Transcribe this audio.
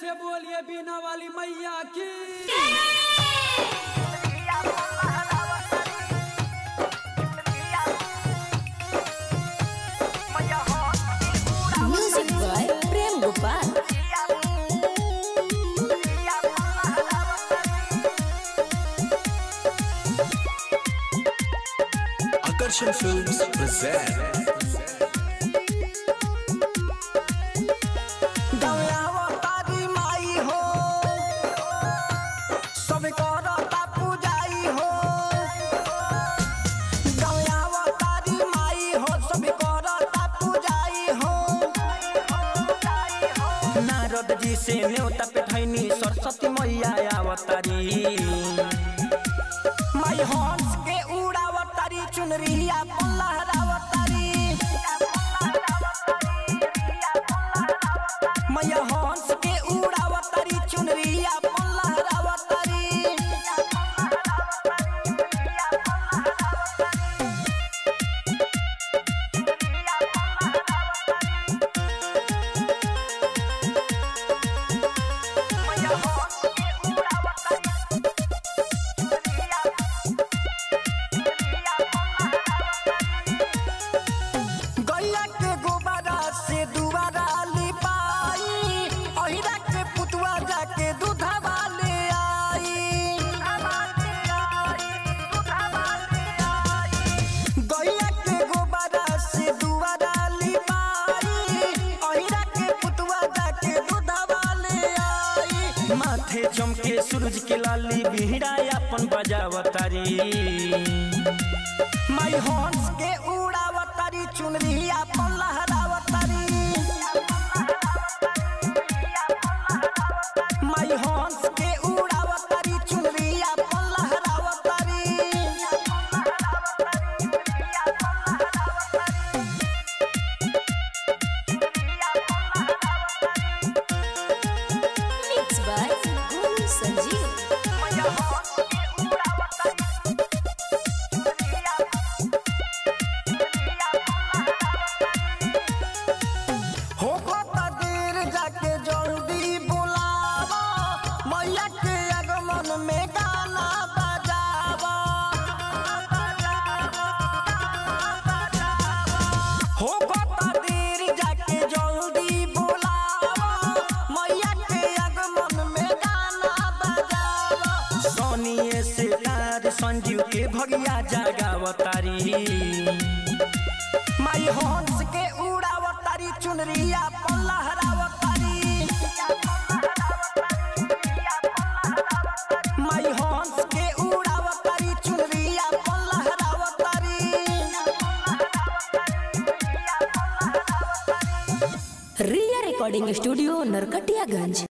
से बोलिए बीना वाली मैया की music by Prem Gopal Akarshan Films present तारी माई हो सब करता पूजाई हो गौयावा तारी माई हो सब करता पूजाई हो नारद जी से न्योता पे ठैनी सरस्वती मैया आवतारी माई हंस के उड़ावतारी चुनरिया पल्लहरावतारी मैया हंस के उड़ावतारी चुनरिया पल्लहरावतारी गैया के गोबरा से दुबारा लिपाई अहिरा के पुतवा जाके दूधवा ले आई गैया के गोबरा से दुबारा लिपाई अहिरा के पुतवा जाके दूधवा ले आई माथे चमके सूरज के लाली बिहड़ा अपन बजावतारी माई हंस के उड़ावतारी चुनरिया पल्लहरावतारी माई हंस के उड़ावतारी चुनरिया पल्लहरावतारी मिक्स बाय गुरु संजीव हो देर जाके जल्दी बुलावा मैया के आगमन में गाना बजावा हो देर जाके जल्दी बुलावा मैया के आगमन में गाना बजावा सोनिए से तार संजीव के भगिया जागावतारी माई हंस के उड़ावतारी चुनरिया पल्लहरावतारी माई हंस के उड़ावतारी चुनरिया पल्लहरावतारी रिया रिकॉर्डिंग स्टूडियो नरकटियागंज